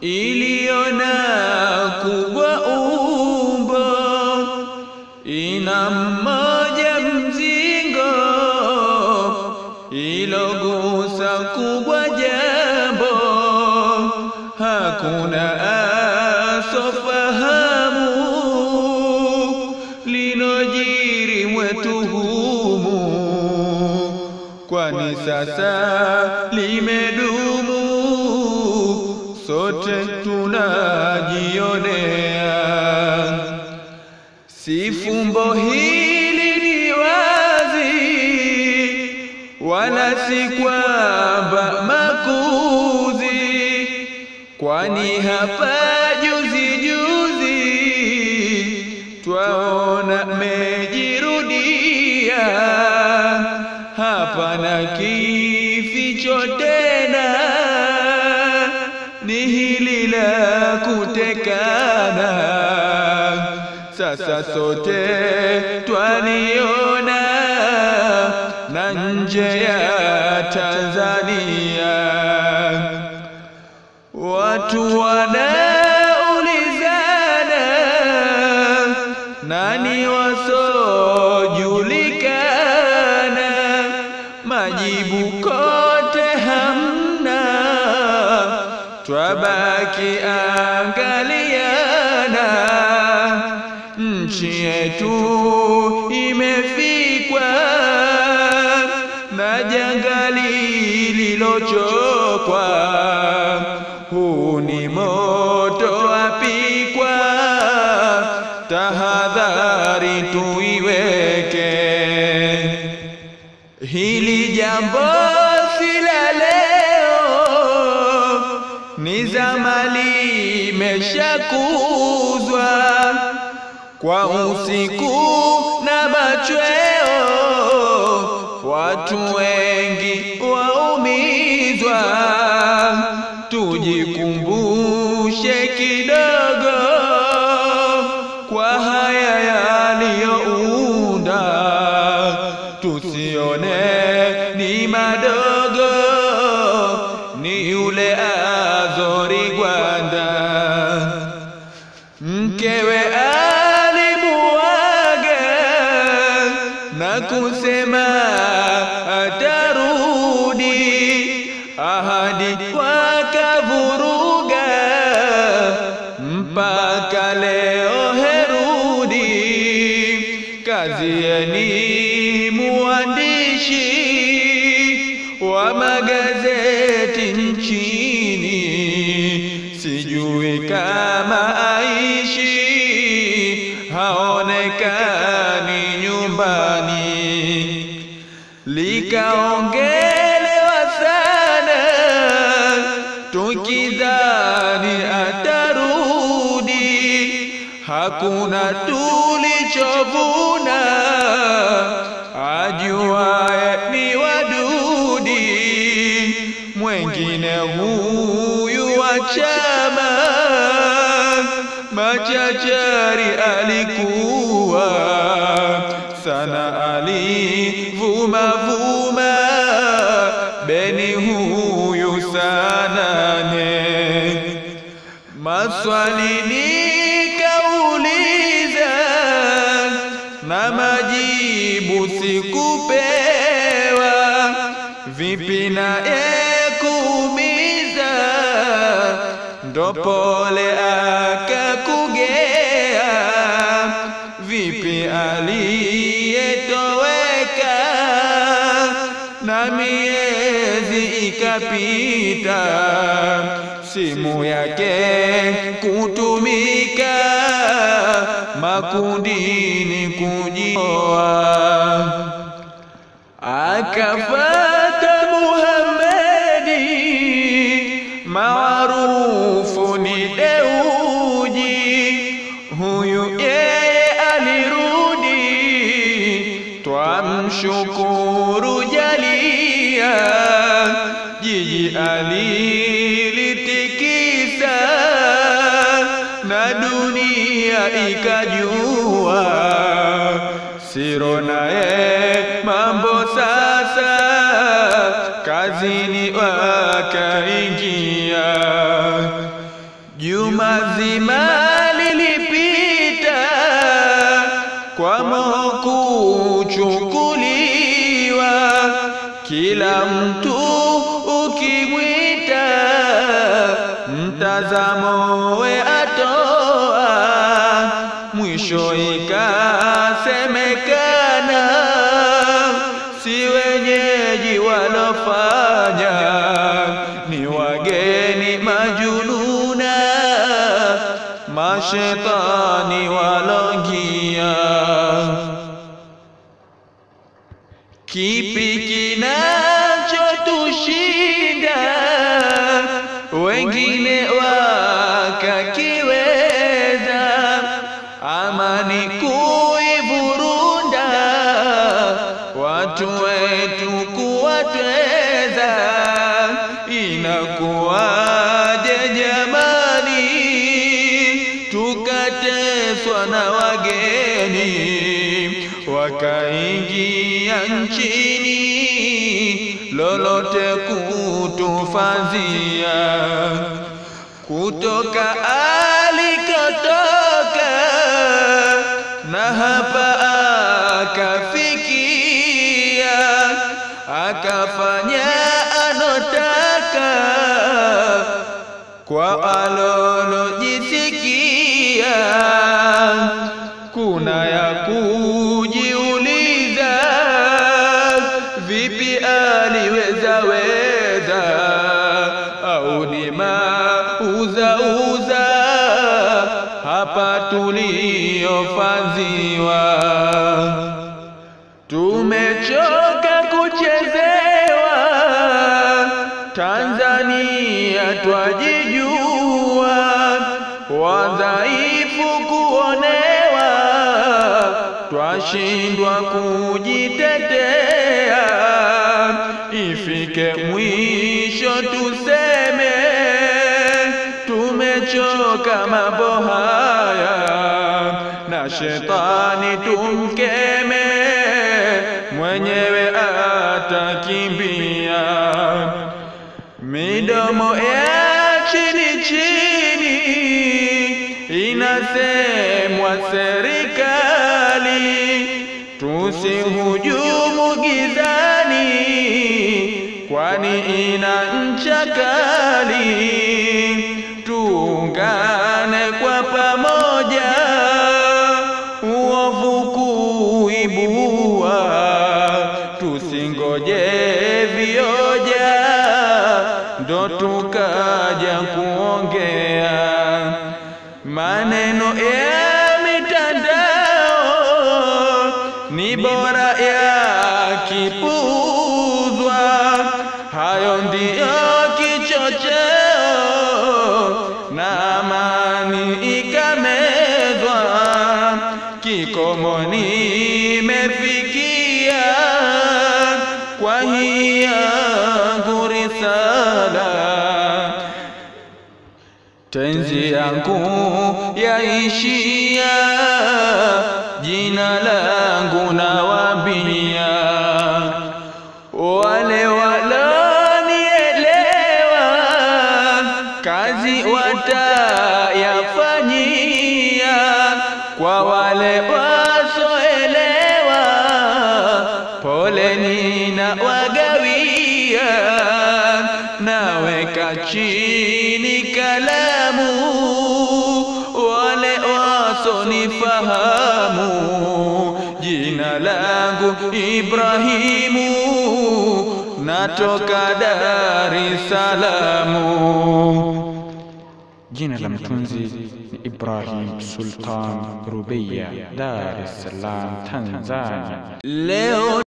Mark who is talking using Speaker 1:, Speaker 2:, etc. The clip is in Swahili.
Speaker 1: iliona kubwa umbo, ina mmoja mzingo, ilogusa kubwa jambo, hakuna asofahamu linojiri mwetu humu, kwani sasa limedumu, sote tunajionea. Si fumbo hili ni wazi, wala si kwamba makuzi, kwani hapa juzi juzi twaona mejirudia, hapana kificho tena, ni hili la kutekana. Sasa sote twaliona na nje ya Tanzania watu wanaulizana nani wasojulikana, majibu kote hamna, twabaki angaliana. Nchi yetu imefikwa na janga lililochokwa, huu ni moto wapikwa, tahadhari tuiweke. Hili jambo si la leo, ni zama limeshakuzwa kwa usiku na machweo, watu wengi waumizwa. Tujikumbushe kidogo kwa haya yaliyounda, tusione ni madogo, ni yule Azori Gwanda mkewe alimuaga na kusema atarudi, ahadi wakavuruga mpaka leo herudi. Kazieni muandishi wa magazeti nchini, sijui kama aishi haonekani nyumbani, likaongelewa sana tukidhani atarudi, hakuna tulichovuna, ajuaye ni wadudi, mwengine huyu wa chama machachari alikuwa sana, alivuma vuma beni huyu sana ne maswali nikauliza na majibu sikupewa, vipi na ekuumiza ndo pole akakugea, vipi aliyetoweka na miezi ikapita, simu yake kutumika makundini kujioa, akafata Muhammadi maarufu ni Deuji, huyu yeye alirudi, twamshukuru jalia, jiji alilitikisa na dunia ikajua, Siro naye mambo sasa kazini wakaingia Juma zima lilipita kwa moho kuchukuliwa, kila mtu ukimwita mtazamo we atoa, mwisho ikasemekana si wenyeji walofanya, ni wageni majununa, mashetani walongia. Kipi kinachotushinda wengine wakakiweza, amani kuivurunda, watu wetu kuwatweza, inakuwaje jamani, tukateswa na wageni wakaingia nchini, lolote kutufazia kutoka alikotoka na hapa akafikia, akafanya anotaka kwa alolojisikia. Kuna ya kujiuliza, vipi aliweza weza, au ni mauzauza hapa tuliofanziwa. Tumechoka kuchezewa, Tanzania twajijua, wadhaifu kuonewa, twashindwa kujitetea. Ifike mwisho tuseme, tumechoka mambo haya, na shetani tumkeme, mwenyewe atakimbia. Midomo ya chini chini inasemwa serikali, tusihujumu gizani, kwani ina ncha kali. Tuungane kwa pamoja, uovu kuibua, tusingoje vioja ndo tukaja kuongea maneno ya mitandao ni bora yakipuuzwa. Hayo ndiyo kichocheo na amani ikamezwa. Kikomo nimefikia kwa hii yangu risala tenzi yangu yaishia, jina langu nawambia, wale walonielewa kazi watayafanyia, kwa wale wasoelewa pole nina wagawia, naweka chini kalamu, wale wasonifahamu, jina langu Ibrahimu, natoka Dar es Salaam.
Speaker 2: Jina la mtunzi ni Ibrahim Sultan Rubeya, Dar es Salaam, Tanzania.
Speaker 1: Leo